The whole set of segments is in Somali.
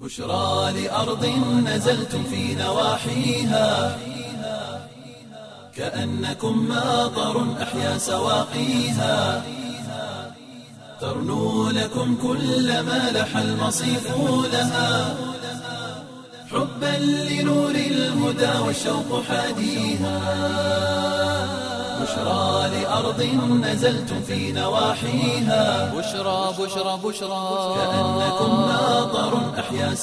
بشرى لأرض نزلتم في نواحيها كأنكم ماطر أحيا سواقيها ترنو لكم كل ما لح المصيف لها حبا لنور الهدى والشوق حاديها بشرى لأرض نزلتم في نواحيها بشرى بشرى بشرى كأنكم ماطر أحيا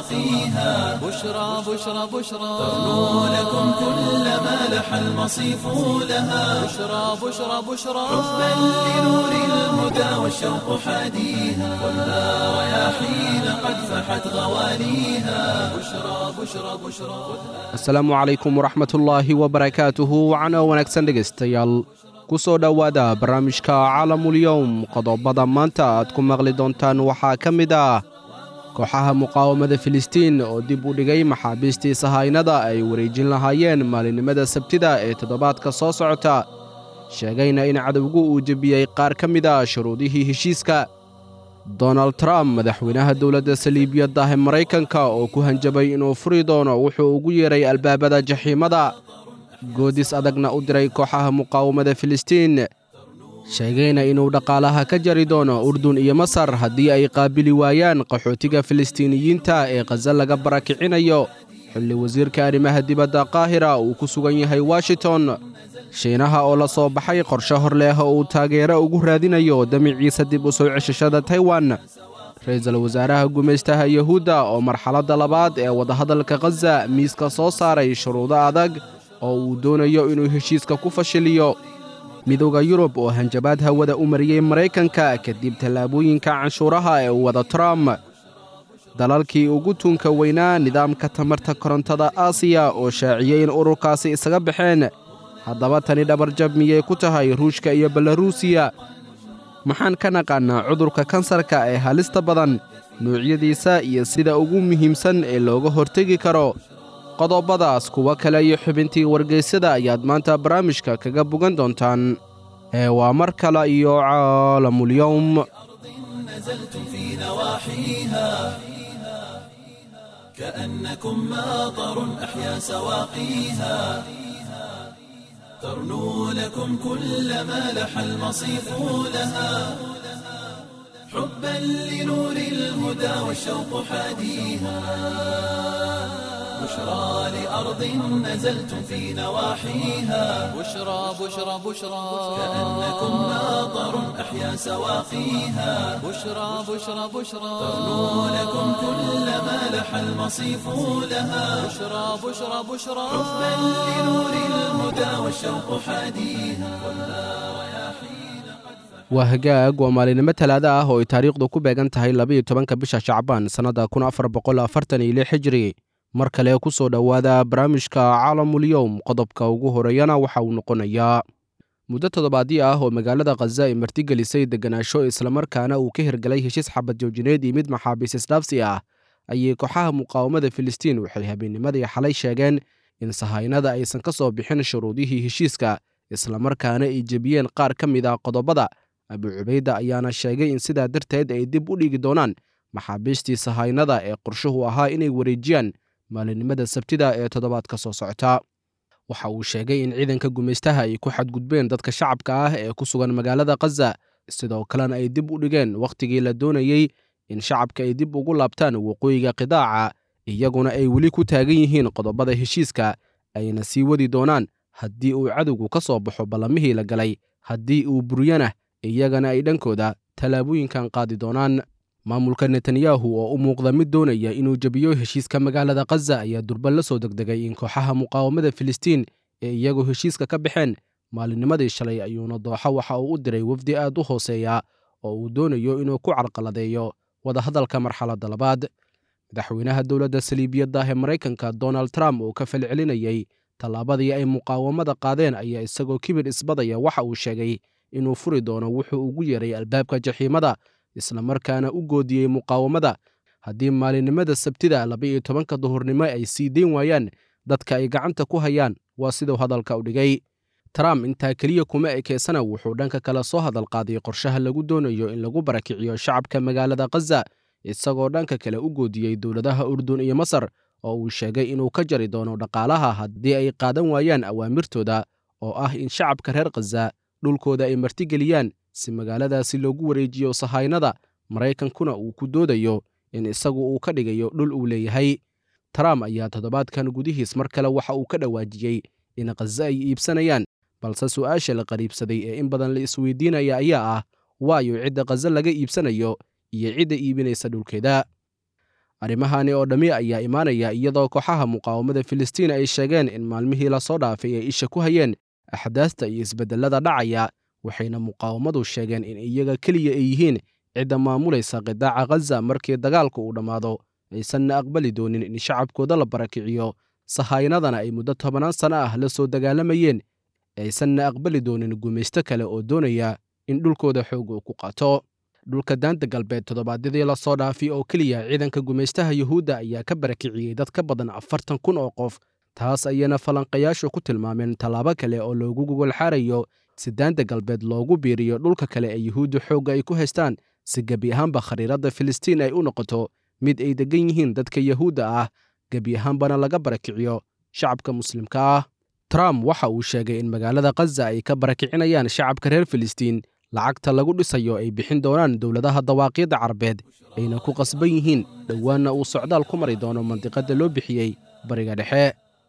سواقيها بشرى بشرى بشرى ترنو لكم كل ما لح المصيف لها بشرى بشرى بشرى حبا لنور الهدى والشوق حاديها والنار رياحين قد فحت غواليها بشرى بشرى بشرى asalaamu calaykum waraxmatullaahi wabarakaatuhu wacana wanaagsan dhegaystayaal ku soo dhowaada barnaamijka caalamulyowm qodobada maanta aad ku maqli doontaan waxaa ka mid ah kooxaha muqaawamada filistiin oo dib u dhigay maxaabiistii sahaynada ay wareejin lahaayeen maalinimada sabtida ee toddobaadka soo socota sheegayna in cadowgu uu jebiyey qaar ka mid a shuruudihii heshiiska donald trump madaxweynaha dowladda saliibiyadda ee maraykanka oo ku hanjabay inuu furi doono wuxuu ugu yeeray albaabada jaxiimada goodis adagna u diray kooxaha muqaawamada filistiin sheegayna inuu dhaqaalaha ka jari doono urdun iyo masar haddii ay qaabili waayaan qaxootiga filistiiniyiinta ee khaza laga barakicinayo xilli wasiirka arrimaha dibadda qaahira uu ku sugan yahay washington shiinaha oo la soo baxay qorshe hor leh oo uu taageero ugu raadinayo damiciisa dib u soo ceshashada taiwan ra-iisul wasaaraha gumaystaha yuhuudda oo marxaladda labaad ee wadahadalka khaza miiska soo saaray shuruudo adag oo uu doonayo inuu heshiiska ku fashiliyo midowda yurub oo hanjabaad hawada u mariyey maraykanka kadib tallaabooyinka canshuuraha ee uu wada trump dalalkii ugu tuunka weynaa nidaamka tamarta korontada aasiya oo shaaciyey in ururkaasi isaga baxeen haddaba tani dhabarjab miyay ku tahay ruushka iyo belaruusiya maxaan ka naqaannaa cudurka kansarka ee halista badan nuucyadiisa iyo sida ugu muhiimsan ee looga hortegi karo qodobadaas kuwo kale iyo xubintii wargaysyada ayaad maanta barnaamijka kaga bogan doontaan ee waa mar kale iyo caalamulyowm نزلتم في نواحيها كأنكم ماطر أحيا سواقيها ترنو لكم كل ما لح المصيف لها حبا لنور الهدى والشوق حاديها بشرى لأرض نزلتم في نواحيها بشرى بشرى بشرى كأنكم ماطر أحيا سواقيها بشرى بشرى بشرى ترنو لكم كل ما لح المصيف لها بشرى بشرى بشرى حبا لنور الهدى والشوق حاديها waa hagaag waa maalinimo talaada ah oo ay taariikhdu ku beegan tahay labaiyo tobanka bisha shacbaan sannadda kun afar boqol afartan iyo lix xijiri mar kale ku soo dhowaada barnaamijka caalamulyowm qodobka ugu horeeyana waxa uu noqonayaa muddo toddobaadii ah oo magaalada khaza ay martigelisay degganaasho islamarkaana uu ka hirgalay heshiis xabad joojineed iyo mid maxaabiis isdhaafsi ah ayay kooxaha muqaawamada filistiin waxay habeennimadii xalay sheegeen in sahaynada aysan ka soo bixin shuruudihii heshiiska islamarkaana ay jebiyeen qaar ka mid ah qodobada abu cubayda ayaana sheegay in sidaa darteed ay dib u dhigi doonaan maxaabiistii sahaynada ee qorshuhu ahaa inay wareejiyaan maalinimada sabtida ee toddobaadka soo socota waxa uu sheegay in ciidanka gumaystaha ay ku xadgudbeen dadka shacabka ah ee ku sugan magaalada khaza sidoo kalena ay dib u dhigeen wakhtigii la doonayey in shacabka ay dib ugu laabtaan waqooyiga qidaaca iyaguna ay weli ku taagan yihiin qodobada heshiiska ayna sii wadi doonaan haddii uu cadowgu ka soo baxo ballamihii la galay haddii uu buryana iyagana ay dhankooda tallaabooyinkan qaadi doonaan maamulka netanyahu oo u muuqda mid doonaya inuu jebiyo heshiiska magaalada khaza ayaa durban la soo degdegay in kooxaha muqaawamada filistiin ee iyagoo heshiiska ka baxeen maalinnimadii shalay ayuuna dooxo waxa uu u diray wafdi aad u hooseeya oo uu doonayo inuu ku carqaladeeyo wadahadalka marxaladda labaad madaxweynaha dowladda saliibiyadda ee maraykanka donald trump oo ka falcelinayey tallaabadii ay muqaawamada qaadeen ayaa isagoo kibir isbadaya waxa uu sheegay inuu furi doono wuxuu ugu yeeray albaabka jaxiimada islamarkaana u goodiyey muqaawamada haddii maalinimada sabtida laba-iyo tobanka duhurnimo ay sii dayn waayaan dadka ay gacanta ku hayaan waa siduu hadalka u dhigay trump intaa keliya kuma ekeysana wuxuu dhanka kale soo hadal qaaday qorshaha lagu doonayo in lagu barakiciyo shacabka magaalada khaza isagoo dhanka kale u goodiyey dowladaha urdun iyo masar oo uu sheegay inuu ka jari doono dhaqaalaha haddii ay qaadan waayaan awaamirtooda oo ah in shacabka reer khaza dhulkooda ay martigeliyaan si magaaladaasi loogu wareejiyo sahaynada maraykankuna uu ku doodayo in isagu uu ka dhigayo dhul uu leeyahay trump ayaa toddobaadkan gudihiis mar kale waxa uu ka dhawaajiyey in khaza ay iibsanayaan balse su'aasha la qariibsaday ee in badan la isweydiinaya ayaa ah waayo cidda khaza laga iibsanayo iyo cidda iibinaysa dhulkeeda arrimahani oo dhammi ayaa imaanaya iyadoo kooxaha muqaawamada filistiin ay sheegeen in maalmihii lasoo dhaafay ay isha ku hayeen axdaasta iyo isbeddellada dhacaya waxayna muqaawamadu sheegeen in iyaga keliya ay yihiin cidda maamulaysa qidaaca khaza markii dagaalka uu dhammaado aysanna aqbali doonin in shacabkooda la barakiciyo sahaynadana ay muddo tobannaan sanno ah la soo dagaalamayeen aysanna aqbali doonin gumaysto kale oo doonaya in dhulkooda xoog uu ku qaato dhulka daanta galbeed toddobaadyadii lasoo dhaafi oo keliya ciidanka gumaystaha yuhuudda ayaa ka barakiciyey dad ka badan afartan kun oo qof taas ayana falanqayaashu ku tilmaameen tallaabo kale oo loogu gogolxaarayo si daanta galbeed loogu biiriyo dhulka kale ee yuhuudda xoogga ay ku haystaan si gebi ahaanba khariiradda filistiin ay u noqoto mid ay deggan yihiin dadka yuhuudda ah gebi ahaanbana laga barakiciyo shacabka muslimka ah trump waxa uu sheegay in magaalada khaza ay ka barakicinayaan shacabka reer filistiin lacagta lagu dhisayo ay bixin doonaan dowladaha dawaaqiidda carabeed ayna ku qasban yihiin dhowaanna uu socdaal ku mari doono mandiqadda loo bixiyey bariga dhexe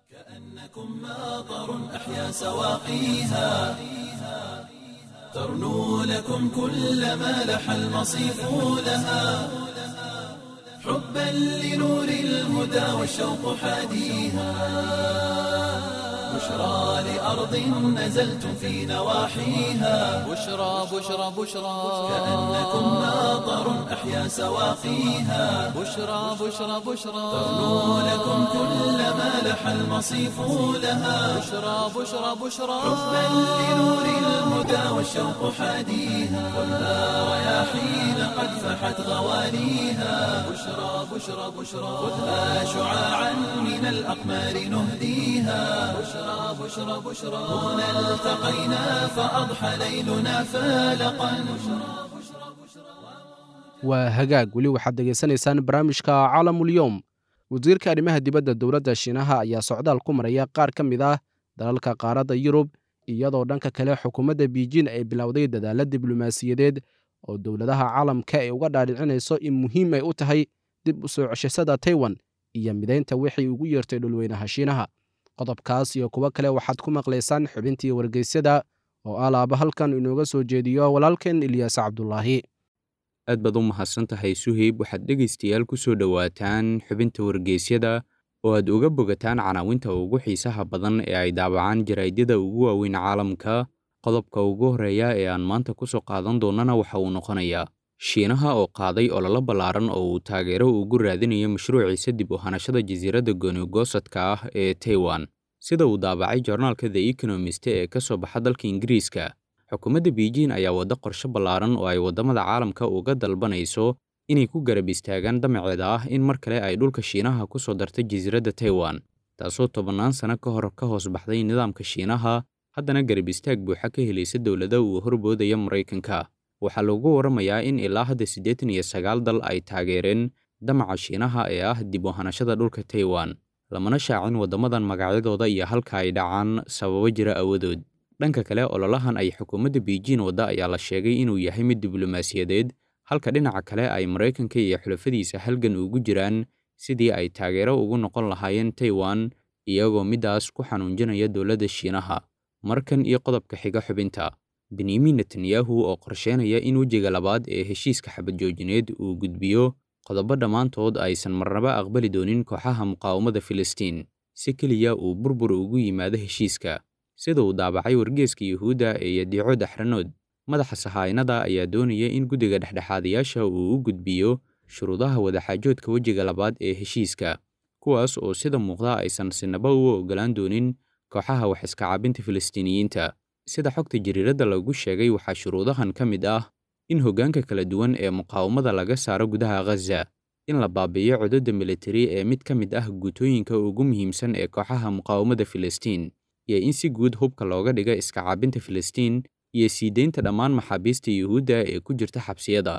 أحيا سواقيها ترنو لكم كل ما لح المصيف لها حبا لنور الهدى والشوق حاديها بشرى لأرض نزلتم في نواحيها بشرى بشرى بشرى كأنكم ماطر أحيا سواقيها بشرى بشرى بشرى ترنو لكم كل ما لح المصيف لها بشرى بشرى بشرى حبا لنور الهدى والشوق حاديها خذها رياحين قد فحت غواليها بشرى بشرى بشرى خذها شعاعا من الأقمار نهديها بشرى بشرى بشرى هنا التقينا فأضحى ليلنا فالقا waa hagaag weli waxaad degaysanaysaan barnaamijka caalamulyoom wasiirka arrimaha dibadda dowladda shiinaha ayaa socdaal ku maraya qaar ka mid ah dalalka qaaradda yurub iyadoo dhanka kale xukuumadda biijin ay bilowday dadaalla diblomaasiyadeed oo dowladaha caalamka ay uga dhaadhicinayso in muhiim ay u tahay dib u soo ceshashada taiwan iyo midaynta wixii ugu yeertay dhulweynaha shiinaha qodobkaas iyo kuwo kale waxaad ku maqlaysaan xubintii wargeysyada oo alaaba halkan inooga soo jeediyo walaalkeen ilyaas cabdulaahi aad baad u mahadsan tahay suheyb waxaad dhegaystayaal ku soo dhowaataan xubinta wargeysyada oo aad uga bogataan canaawinta ugu xiisaha badan ee ay daabacaan jaraa'idyada ugu waaweyn caalamka qodobka ugu horreeya ee aan maanta ku soo qaadan doonnana waxa uu noqonayaa shiinaha oo qaaday ololo ballaaran oo uu taageero ugu raadinayo mashruuciisa dib u hanashada jasiiradda goonigoosadka ah ee taiwan sida uu daabacay joornaalka the economist ee ka soo baxa dalka ingiriiska xukuumadda beijing ayaa wadda qorshe ballaaran oo ay waddamada caalamka uga dalbanayso inay ku garab istaagaan damaceeda ah in mar kale ay dhulka shiinaha ku soo dartay jasiiradda taiwan taasoo tobannaan sano ka hor ka hoos baxday nidaamka shiinaha haddana garab istaag buuxa ka helaysa dowlada uu horboodaya maraykanka waxaa lagu warramayaa in ilaa hadda siddeetan iyo sagaal dal ay taageereen damaca shiinaha ee ah dib u hanashada dhulka taiwan lamana shaacin waddamadan magacyadooda iyo halka ay dhacaan sababo jira awadood dhanka kale ololahan ay xukuumadda beijing wadda ayaa la sheegay inuu yahay mid diblomaasiyadeed halka dhinaca kale ay maraykanka iyo xulafadiisa halgan ugu jiraan sidii ay taageero ugu noqon lahaayeen taiwan iyagoo middaas ku xanuunjinaya dowladda shiinaha markan iyo qodobka xiga xubinta benyamin netanyahu oo qorsheynaya in wejiga labaad ee heshiiska xabadjoojineed uu gudbiyo qodobo dhammaantood aysan marnaba aqbali doonin kooxaha muqaawamada filistiin si keliya uu burbur ugu yimaado heshiiska sida uu daabacay wargeeska yuhuudda ee yadiico daxranood madaxa sahaynada ayaa doonaya in guddiga dhexdhexaadayaasha uu u gudbiyo shuruudaha wadaxaajoodka wejiga labaad ee heshiiska kuwaas oo sida muuqda aysan sinaba u oggolaan doonin kooxaha wax iska caabinta filistiiniyiinta sida xogta jariiradda lagu sheegay waxaa shuruudahan ka mid ah in hoggaanka kala duwan ee muqaawamada laga saaro gudaha ghaza in la baabi'iyo codadda militari ee mid ka mid ah guutooyinka ugu muhiimsan ee kooxaha muqaawamada filistiin iyo in si guud hubka looga dhiga iska caabinta filistiin iyo sii deynta dhammaan maxaabiista yuhuudda ee ku jirta xabsiyada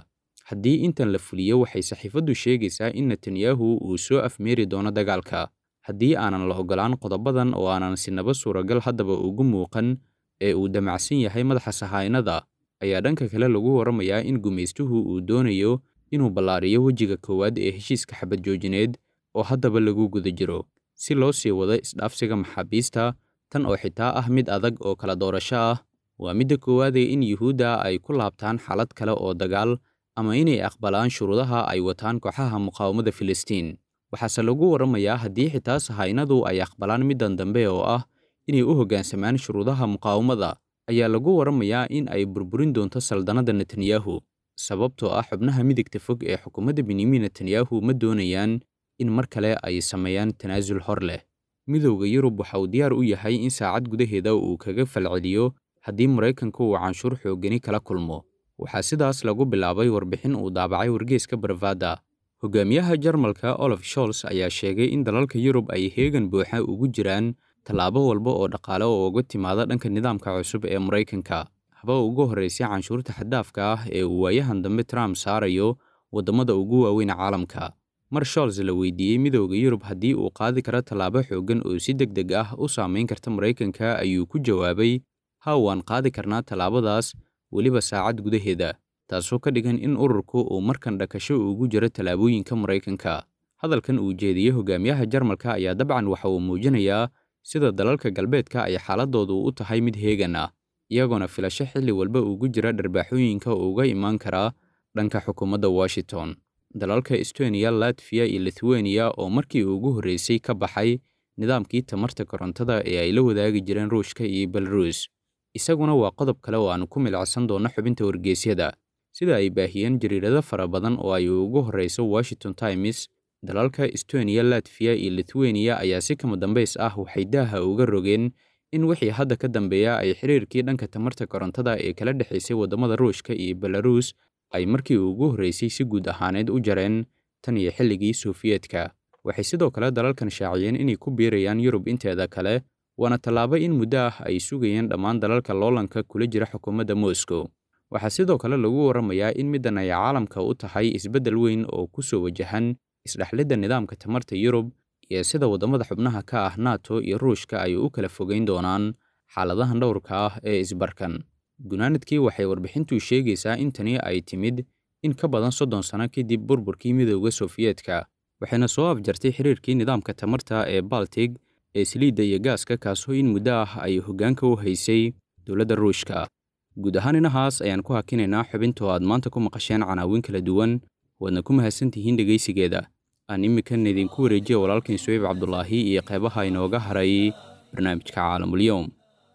haddii intan la fuliyo waxay saxiifaddu sheegaysaa in netanyahu uu soo afmeeri doono dagaalka haddii aanan la oggolaan qodobadan oo aanan sinaba suuragal haddaba ugu muuqan ee uu damacsan yahay madaxa sahaynada ayaa dhanka kale lagu warramayaa in gumaystuhu uu doonayo inuu ballaariyo wejiga koowaad ee heshiiska xabad joojineed oo haddaba lagu guda jiro si loo sii wado isdhaafsiga maxaabiista tan oo xitaa ah mid adag oo kala doorasho ah waa midda koowaadee in yuhuudda ay ku laabtaan xaalad kale oo dagaal ama inay aqbalaan shuruudaha ay wataan kooxaha muqaawamada filistiin waxaase lagu warramayaa haddii xitaa sahaynadu ay aqbalaan middan dambe oo ah inay u hoggaansamaan shuruudaha muqaawamada ayaa lagu warramayaa in ay burburin doonto saldannada netanyahu sababtoo ah xubnaha midigta fog ee xukuumadda benyamin netanyahu ma doonayaan in mar kale ay sameeyaan tanaasul hor leh midowda yurub waxa uu diyaar u yahay in saacad gudaheeda uu kaga falceliyo haddii maraykanku uu canshuur xoogani kala kulmo waxaa sidaas lagu bilaabay warbixin uu daabacay wargeeska barvada hogaamiyaha jarmalka olaf sholz ayaa sheegay in dalalka yurub ay heegan buuxa ugu jiraan tallaabo walba oo dhaqaale oo uga timaada dhanka nidaamka cusub ee maraykanka haba ugu horraysay canshuurta xaddaafka ah ee uu waayahan dambe trump saarayo waddamada ugu waaweyn caalamka mar sholz la weydiiyey midowda yurub haddii uu qaadi karo tallaabo xooggan oo si deg deg ah u saamayn karta maraykanka ayuu ku jawaabay ha waan qaadi karnaa tallaabadaas weliba saacad gudaheeda taasoo ka dhigan in ururku uu markan dhakasho ugu jiro tallaabooyinka maraykanka hadalkan uu jeediyey hogaamiyaha jarmalka ayaa dabcan waxa uu muujinayaa sida dalalka galbeedka ay xaaladoodu u tahay mid heegan ah iyagoona filasho xilli walba ugu jira dharbaaxooyinka uga imaan karaa dhanka xukuumadda washington dalalka estoniya latfiya iyo lithuania oo markii ugu horreysay ka baxay nidaamkii tamarta korontada ee ay la wadaagi jireen ruushka iyo belarus isaguna waa qodob kale oo aanu ku milacsan doonno xubinta wargeysyada sida ay baahiyeen jariirado fara badan oo ay ugu horreyso washington times dalalka estoniya latfiya iyo lithuania ayaa si kama dambays ah waxay daaha uga rogeen in wixii hadda ka dambeeya ay xiriirkii dhanka tamarta korontada ee kala dhexaysay waddamada ruushka iyo belarus ay markii ugu horreysay si guud ahaaneed u jareen tan iyo xilligii sofiyeetka waxay sidoo kale dalalkan shaaciyeen inay ku biirayaan yurub inteeda kale waana tallaabo in muddo ah ay sugayeen dhammaan dalalka loolanka kula jira xukuumadda moscow waxaa sidoo kale lagu warramayaa in middan ay caalamka u tahay isbeddel weyn oo ku soo wajahan isdhexlidda nidaamka tamarta yurub iyo sida waddamada xubnaha ka ah nato iyo ruushka ay u kala fogeyn doonaan xaaladahan dhowrka ah ee isbarkan gunaanadkii waxay warbixintu sheegaysaa in tani ay timid in ka badan soddon sano kadib burburkii midowda sofiyeetka waxayna soo afjartay xiriirkii nidaamka tamarta ee baltig ee saliidda iyo gaaska kaasoo in muddo ah ay hoggaanka u haysay dowladda ruushka guud ahaan inahaas ayaan ku hakinaynaa xubintoo aad maanta ku maqasheen canaawin kala duwan waadna ku mahadsantihiin dhegaysigeeda aan iminkan idinku wareejiya walaalkan suweyb cabdulaahi iyo qeybaha inooga haray barnaamijka caalamulyoom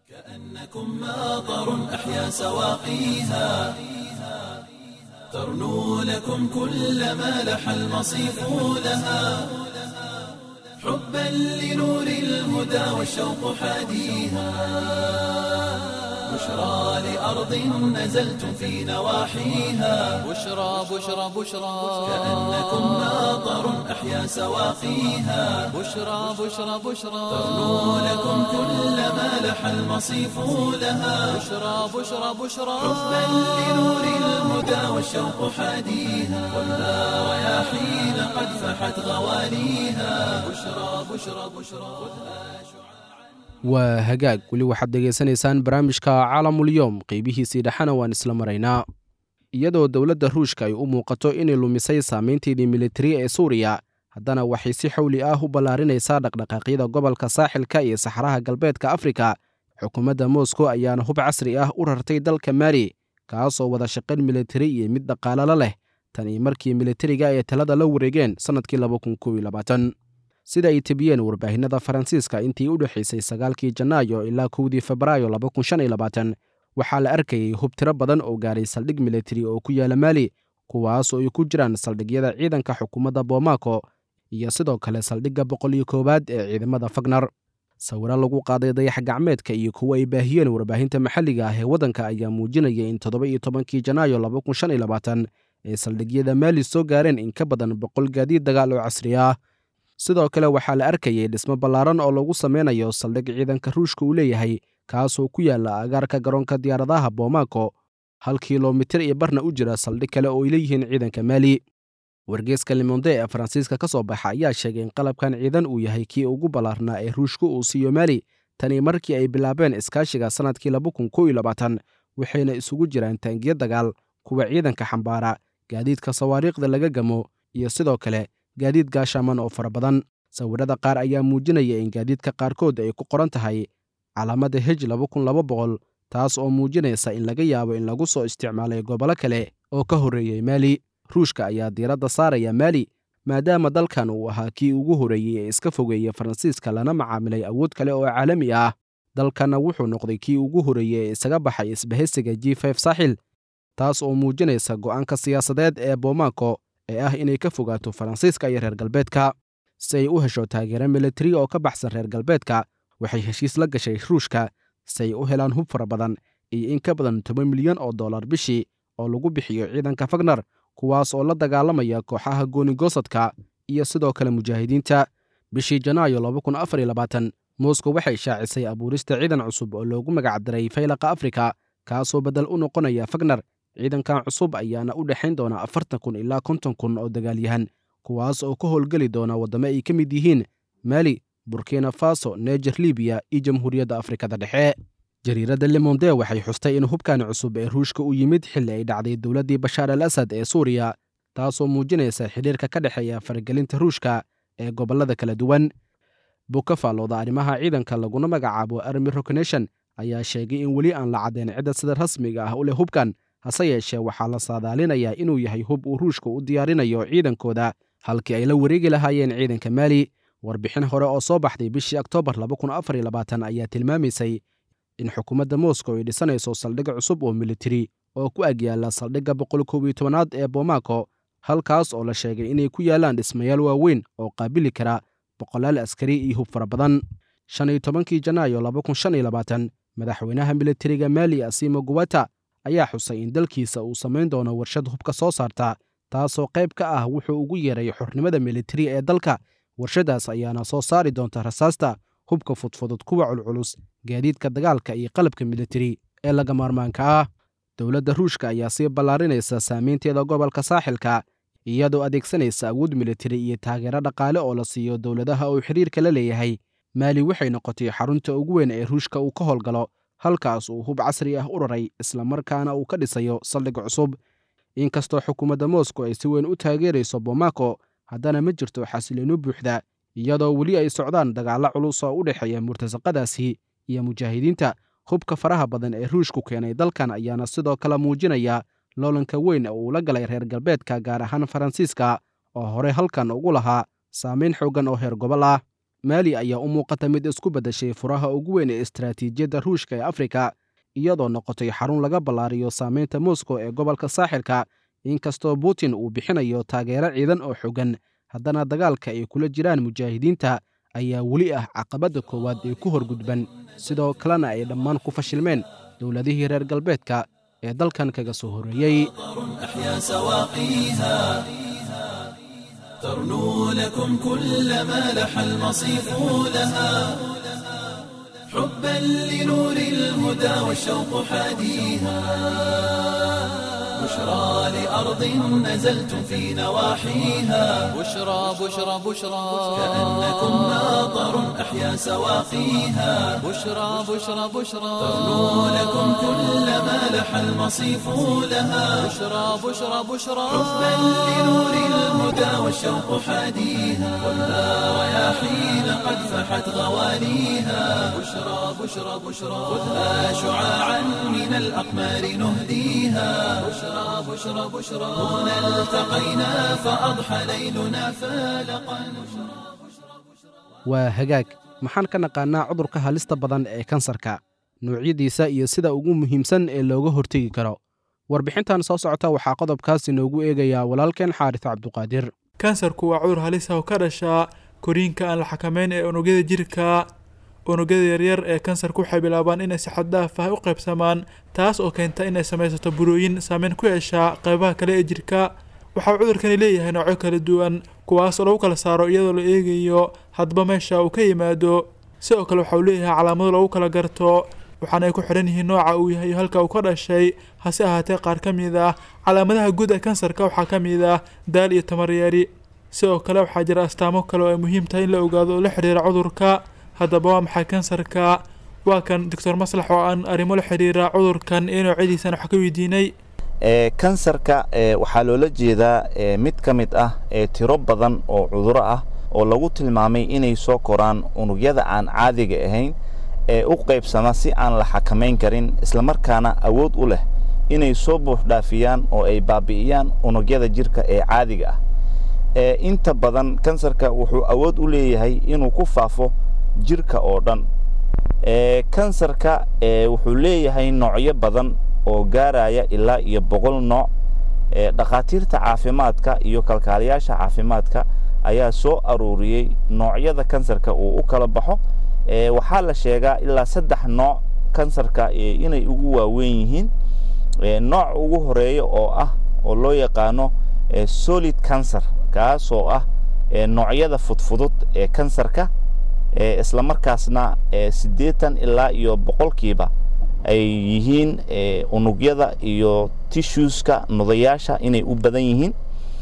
كأنكم ماطر أحيا سواقيها ترنو لكم كل ما لح المصيف لها حبا لنور الهدى والشوق حاديها بشرى لأرض نزلتم في نواحيها بشرى بشرى بشرى كأنكم ماطر أحيا سواقيها بشرى بشرى بشرى ترنو لكم كل ما لح المصيف لها بشرى بشرى بشرى حبا لنور الهدى والشوق حاديها خذها رياحين قد فحت غواليها بشرى بشرى بشرى waa hagaag weli waxaad dhegaysanaysaan barnaamijka caalamulyoom qeybihiisii dhexena waan isla maraynaa iyadoo dowladda ruushka ay u muuqato inay lumisay saamaynteedii militari ee suuriya haddana waxay si xowli ah u ballaarinaysaa dhaqdhaqaaqyada gobolka saaxilka iyo saxaraha galbeedka afrika xukuumadda moskow ayaana hub casri ah u rartay dalka maali kaasoo wada shaqayn militari iyo mid dhaqaalala leh tan iyo markii militariga ay talada la wareegeen sannadkii sida ay tebiyeen warbaahinada faransiiska intii u dhexaysay sagaalkii janaayo ilaa kowdii febraayo waxaa la arkayay hub tiro badan oo gaaray saldhig militari oo ku yaala maali kuwaasoo ay ku jiraan saldhigyada ciidanka xukuumadda boomako iyo sidoo kale saldhigga boqol iyo koowaad ee ciidamada fagnar sawiro lagu qaaday dayax gacmeedka iyo kuwa ay baahiyeen warbaahinta maxalliga ah ee waddanka ayaa muujinaya in toddoba iyo tobankii janaayo ay saldhigyada maali soo gaareen in ka badan boqol gaadiid dagaal oo casri ah sidoo kale waxaa la arkayay dhismo ballaaran oo lagu sameynayo saldhig ciidanka ruushka uu leeyahay kaasoo ku yaala agaarka garoonka diyaaradaha boomako hal kilomitir iyo barna u jira saldhig kale oo ay leeyihiin ciidanka maali wargeeska limonde ee faransiiska ka soo baxa ayaa sheegay in qalabkan ciidan uu yahay kii ugu ballaarnaa ee ruushku uu siiyo maali tani markii ay bilaabeen iskaashiga sannadkii waxayna isugu jiraan taangiyo dagaal kuwa ciidanka xambaara gaadiidka sawaariikhda laga gamo iyo sidoo kale gaadiid gaashaaman oo fara badan sawirrada qaar ayaa muujinaya in gaadiidka qaarkood ay ku qoran tahay calaamadda hej taas oo muujinaysa in laga yaabo in lagu soo isticmaalay gobollo kale oo ka horreeyey maali ruushka ayaa diiradda saaraya maali maadaama dalkan uu ahaa kii ugu horreeyey ee iska fogeeyey faransiiska lana macaamilay awood kale oo caalami ah dalkanna wuxuu noqday kii ugu horreeyey ee isaga baxay isbahaysiga g f saaxil taas oo muujinaysa go'aanka siyaasadeed ee bomaako ee ah inay ka fogaato faransiiska iyo reer galbeedka si ay u hesho taageero militari oo ka baxsan reer galbeedka waxay heshiis la gashay ruushka si ay u helaan hub fara badan iyo in ka badan toban milyan oo dollar bishii oo lagu bixiyo ciidanka fagnar kuwaas oo la dagaalamaya kooxaha goonigosadka iyo sidoo kale mujaahidiinta bishii janaayo moscow waxay shaacisay abuurista ciidan cusub oo loogu magacdaray faylaqa afrika kaasoo beddel u noqonaya fagnar ciidankan cusub ayaana u dhexayn doona afartan kun ilaa konton kun oo dagaalyahan kuwaas oo ka howlgeli doona waddamo ay ka mid yihiin maali burkina faso neger libiya iyo jamhuuriyadda afrikada dhexe jariiradda limonde waxay xustay in hubkan cusub ee ruushka u yimid xilli ay dhacday dowladdii bashaar al asad ee suuriya taasoo muujinaysa xidhiirka ka dhexeeya faragelinta ruushka ee gobollada kala duwan buka faallooda arrimaha ciidanka laguna magacaabo army roconation ayaa sheegay in weli aan la caddayn cidda sida rasmiga ah u leh hubkan hase yeeshee waxaa la saadaalinayaa inuu yahay hub uu ruushka u diyaarinayo ciidankooda halkii ay la wareegi lahaayeen ciidanka maali warbixin hore oo soo baxday bishii oktoobar ayaa tilmaamaysay in xukuumadda moscow ay dhisanayso saldhig cusub oo militari oo ku agyaala saldhigga boqolkoobytobanaad ee bomaako halkaas oo la sheegay inay ku yaalaan dhismayaal waaweyn oo qaabili kara boqolaal askari iyo hub fara badan shan iyo tobankii janaayo madaxweynaha militariga maali asimo guwata ayaa xusay in dalkiisa uu samayn doono warshad hubka soo saarta taasoo qayb ka ah wuxuu ugu yeeray xornimada militari ee dalka warshadaas ayaana soo saari doonta rasaasta hubka fudfudud kuwa culculus gaadiidka dagaalka iyo qalabka militari ee laga maarmaanka ah dowladda ruushka ayaa sii ballaarinaysa saamaynteeda gobolka saaxilka iyadoo adeegsanaysa awood militari iyo taageero dhaqaale oo la siiyo dowladaha uu xiriirka la leeyahay maali waxay noqotay xarunta ugu weyn ee ruushka uu ka howlgalo halkaas uu hub casri ah u raray islamarkaana uu ka dhisayo saldhig cusub inkastoo xukuumadda moscow ay si weyn u taageerayso bomaako haddana ma jirto xasiloonu buuxda iyadoo weli ay socdaan dagaallo culus oo u dhexeeya murtasaqadaasi iyo mujaahidiinta hubka faraha badan ee ruushku keenay dalkan ayaana sidoo kale muujinaya loolanka weyn oo uu la galay reer galbeedka gaar ahaan faransiiska oo horey halkan ugu lahaa saamayn xooggan oo heer gobol ah maali ayaa u muuqata mid isku beddeshay furaha ugu weyn ee istaraatiijiyadda ruushka ee afrika iyadoo noqotay xarun laga ballaariyo saamaynta moscow ee gobolka saaxilka inkastoo putin uu bixinayo taageero ciidan oo xooggan haddana dagaalka ay kula jiraan mujaahidiinta ayaa weli ah caqabadda koowaad ee ku horgudban sidoo kalena ay dhammaan ku fashilmeen dowladihii reer galbeedka ee dalkan kaga soo horreeyey أحيا سواقيها ترنو لكم كل ما لح المصيف لها حبا لنور الهدى والشوق حاديها بشرى لأرض نزلتم في نواحيها بشرى بشرى بشرى كأنكم ماطر أحيا سواقيها بشرى بشرى بشرى ترنو لكم كل ما لح المصيف لها بشرى بشرى بشرى حبا لنور الهدى والشوق حاديها خذها رياحين قد فحت غواليها بشرى بشرى بشرى خذها شعاعا من الأقمار نهديها بشرى بشرى بشرى هنا التقينا فأضحى ليلنا فالقا waa hagaag maxaan ka naqaannaa cudurka halista badan ee kansarka noocyadiisa iyo sida ugu muhiimsan ee looga hortegi karo warbixintan soo socota waxaa qodobkaas inoogu eegayaa walaalkeen xaaris cabduqaadir kansarku waa cudur halis ah oo ka dhasha koriinka aan la xakameyn ee unugyada jirka unugyada yaryar ee kansarka waxay bilaabaan inay si xad daaf ah u qaybsamaan taas oo keenta inay samaysato burooyin saameyn ku yeesha qaybaha kale ee jirka waxaa cudurkani leeyahay noocyo kala duwan kuwaas oo lagu kala saaro iyadoo la eegayo hadba meesha uu ka yimaado sidoo kale waxa uu leeyahay calaamado lagu kala garto waxaana ay ku xidhan yihiin nooca uu yahay iyo halka uu ka dhashay hase ahaatee qaar ka mid ah calaamadaha guud ee kansarka waxaa ka mid ah daal iyo tamaryeeri sidoo kale waxaa jira astaamo kale oo ay muhiim tahay in la ogaado oo la xidhiira cudurka haddaba waa maxay kansarka waa kan doctor maslax oo aan arrimo la xidhiira cudurkan iyo noocyadiisana wax ka weydiinay kansarka waxaa loola jeedaa mid ka mid ah tiro badan oo cuduro ah oo lagu tilmaamay inay soo koraan unugyada aan caadiga ahayn ee u qaybsama si aan la xakamayn karin islamarkaana awood u leh inay soo buuxdhaafiyaan oo ay baabi'iyaan unugyada jirka ee caadiga ah inta badan kansarka wuxuu awood u leeyahay inuu ku faafo jirka oo dhan kansarka wuxuu leeyahay noocyo badan oo gaaraya ilaa iyo boqol nooc dhakhaatiirta caafimaadka iyo kalkaaliyaasha caafimaadka ayaa soo aruuriyey noocyada kansarka uu u kala baxo waxaa la sheegaa ilaa saddex nooc kansarka inay ugu waaweyn yihiin nooc ugu horeeya oo ah oo loo yaqaano solid cancer kaasoo ah noocyada fudfudud ee kansarka isla markaasna siddeetan ilaa iyo boqolkiiba ay yihiin unugyada iyo tissueska nudayaasha inay u badan yihiin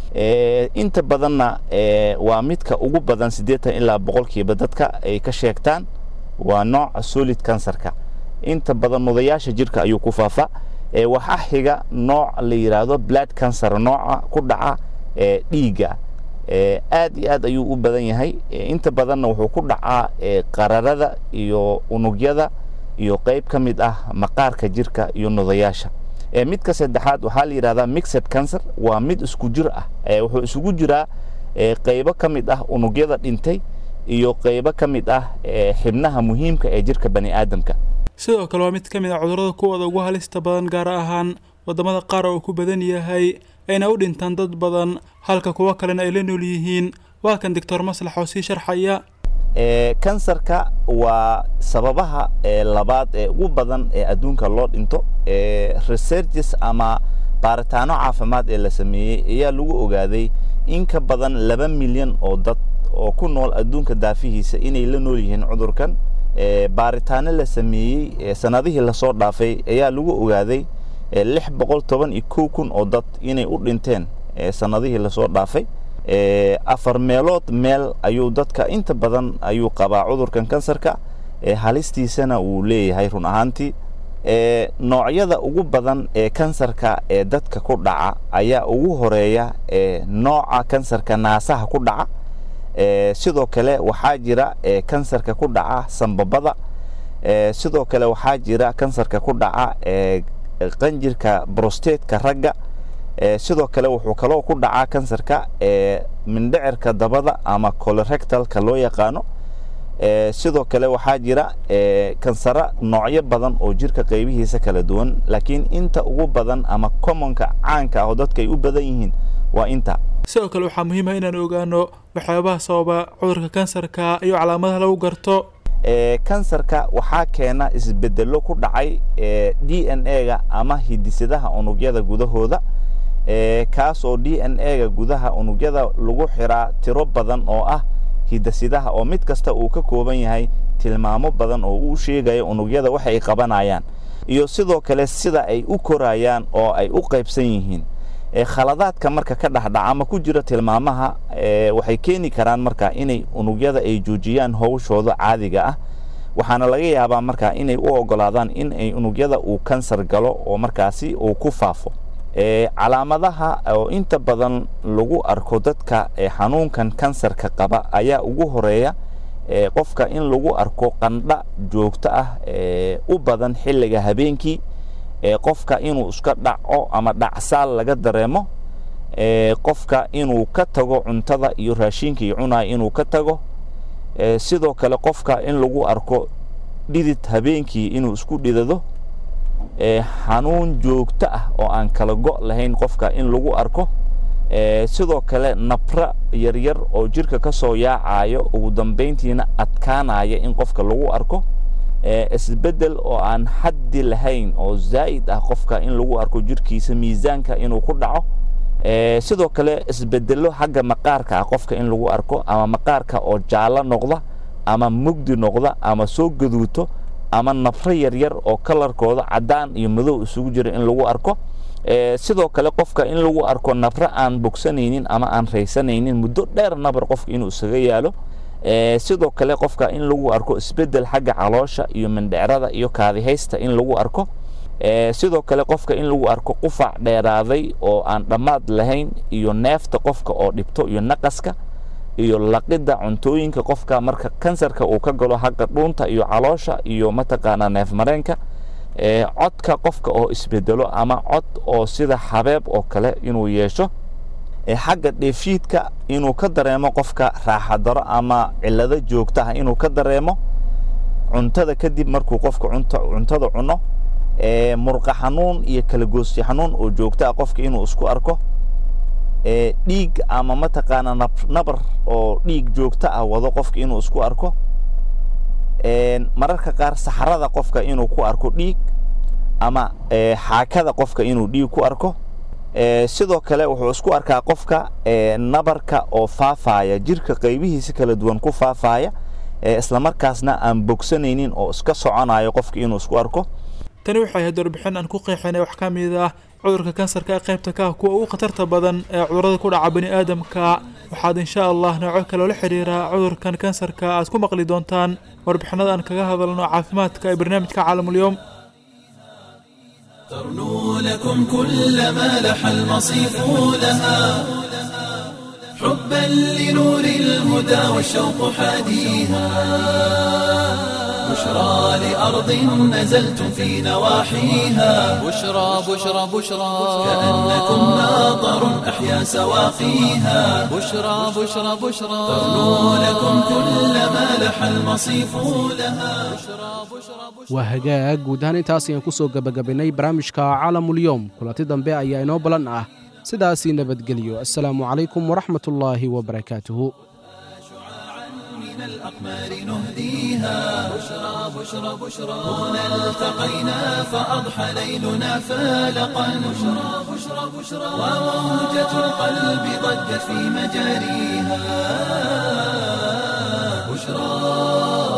inta badanna waa midka ugu badan siddeetan ilaa boqolkiiba dadka ay ka sheegtaan waa nooca solid kansarka inta badan nudayaasha jirka ayuu ku faafaa waxaa xiga nooc la yidhaahdo blood cancer nooca ku dhaca dhiigga aad iyo aad ayuu u badan yahay inta badanna wuxuu ku dhacaa qararada iyo unugyada iyo qayb ka mid ah maqaarka jirka iyo nudayaasha midka saddexaad waxaa la yidhahdaa mixed cancer waa mid isku jir ah wuxuu isugu jiraa qaybo ka mid ah unugyada dhintay iyo qaybo ka mid ah xibnaha muhiimka ee jirka bani aadamka sidoo kale waa mid ka mid ah cudurrada kuwooda ugu halista badan gaar ahaan waddamada qaar oo ku badan yahay ayna u dhintaan dad badan halka kuwo kalena ay la nool yihiin waa kan doctor maslax oo sii sharxaya kansarka waa sababaha labaad ee ugu badan ee adduunka loo dhinto researches ama baaritaano caafimaad ee la sameeyey ayaa lagu ogaaday in ka badan laba milyan oo dad oo ku nool adduunka daafihiisa inay la nool yihiin cudurkan baaritaano la sameeyey sanadihii lasoo dhaafay ayaa lagu ogaaday lix boqol toban iyo kow kun oo dad inay u dhinteen sanadihii lasoo dhaafay afar meelood meel ayuu dadka inta badan ayuu qabaa cudurkan kansarka halistiisana uu leeyahay run ahaantii noocyada ugu badan ee kansarka ee dadka ku dhaca ayaa ugu horeeya nooca kansarka naasaha ku dhaca sidoo kale waxaa jira kansarka ku dhaca sambabada sidoo kale waxaa jira kansarka ku dhaca qanjirka brostateska ragga sidoo kale wuxuu kaloo ku dhacaa kansarka mindhicirka dabada ama colorectalka loo yaqaano sidoo kale waxaa jira kansara noocyo badan oo jirka qaybihiisa kala duwan laakiin inta ugu badan ama commonka caanka ah oo dadka ay u badan yihiin waa inta sidoo kale waxaa muhiim ah inaan ogaano waxyaabaha sababa cudurka kansarka iyo calaamadaha lagu garto kansarka waxaa keena isbedelo ku dhacay d n a-ga ama hidisadaha unugyada gudahooda kaas oo d n a-ga gudaha unugyada lagu xiraa tiro badan oo ah hidasidaha oo mid kasta uu ka kooban yahay tilmaamo badan oo uu sheegaya unugyada waxa ay qabanayaan iyo sidoo kale sida ay u korayaan oo ay u qaybsan yihiin khaladaadka marka ka dhexdhaca ama ku jira tilmaamaha waxay keeni karaan marka inay unugyada ay joojiyaan howshooda caadiga ah waxaana laga yaabaa marka inay u ogolaadaan in ay unugyada uu kansar galo oo markaasi uu ku faafo calaamadaha oo inta badan lagu arko dadka xanuunkan kansarka qaba ayaa ugu horeeya qofka in lagu arko qandha joogto ah u badan xilliga habeenkii qofka inuu iska dhaco ama dhacsaal laga dareemo qofka inuu ka tago cuntada iyo raashinkii cunaya inuu ka tago sidoo kale qofka in lagu arko dhidid habeenkii inuu isku dhidado xanuun joogto ah oo aan kala go' lahayn qofka in lagu arko sidoo kale nabra yaryar oo jirka ka soo yaacayo ugu dambayntiina adkaanaya in qofka lagu arko isbeddel oo aan xaddi lahayn oo zaa'id ah qofka in lagu arko jirkiisa miisaanka inuu ku dhaco sidoo kale isbedelo xagga maqaarka ah qofka in lagu arko ama maqaarka oo jaallo noqda ama mugdi noqda ama soo gaduuto ama nafro yaryar oo kalarkooda caddaan iyo madow isugu jira in lagu arko sidoo kale qofka in lagu arko nabro aan bogsanaynin ama aan raysanaynin muddo dheer nabar qofka inuu isaga yaalo sidoo kale qofka in lagu arko isbedel xagga caloosha iyo mindhecrada iyo kaadihaysta in lagu arko sidoo kale qofka in lagu arko qufac dheeraaday oo aan dhammaad lahayn iyo neefta qofka oo dhibto iyo naqaska iyo laqidda cuntooyinka qofka marka kansarka uu ka galo xagga dhuunta iyo caloosha iyo mataqaanaa neef mareenka codka qofka oo isbedelo ama cod oo sida xabeeb oo kale inuu yeesho xagga dheefshiidka inuu ka dareemo qofka raaxadaro ama cillado joogta ah inuu ka dareemo cuntada kadib markuu qofka cuntada cuno murqa xanuun iyo kala goosyo xanuun oo joogto ah qofka inuu isku arko dhiig ama mataqaana nabar oo dhiig joogto ah wado qofka inuu isku arko mararka qaar saxrada qofka inuu ku arko dhiig ama xaakada qofka inuu dhiig ku arko sidoo kale wuxuu isku arkaa qofka nabarka oo faafaaya jirka qaybihiisa kala duwan ku faafaaya islamarkaasna aan bogsanaynin oo iska soconayo qofka inuu isku arko tani waxay ahayd warbixin aan ku qeexinay wax ka mid ah cudurka kansarka ee qaybta ka ah kuwa ugu khatarta badan ee cudurada ku dhaca bani aadamka waxaad insha allah nooco kaloo la xidhiira cudurkan kansarka aad ku maqli doontaan warbixinada aan kaga hadalno caafimaadka ee barnaamijka caalamulyoom ترنو لكم كل ما لح المصيف لها حبا لنور الهدى والشوق حاديها بشرى لأرض نزلتم في نواحيها بشرى بشرى بشرى كأنكم ماطر أحيا سواقيها بشرى بشرى بشرى ترنو لكم كل ما لح المصيف لها waa hagaag guud ahaan intaas ayaan ku soo gebagabaynay barnaamijka caalamulyoom kulanti dambe ayaa inoo balan ah sidaasii nabadgelyo assalaamu calaykum waraxmatullaahi wabarakaatuhu من الأقمار نهديها بشرى بشرى بشرى هنا التقينا فأضحى ليلنا فالقا بشرى بشرى بشرى وموجة القلب ضجت في مجاريها بشرى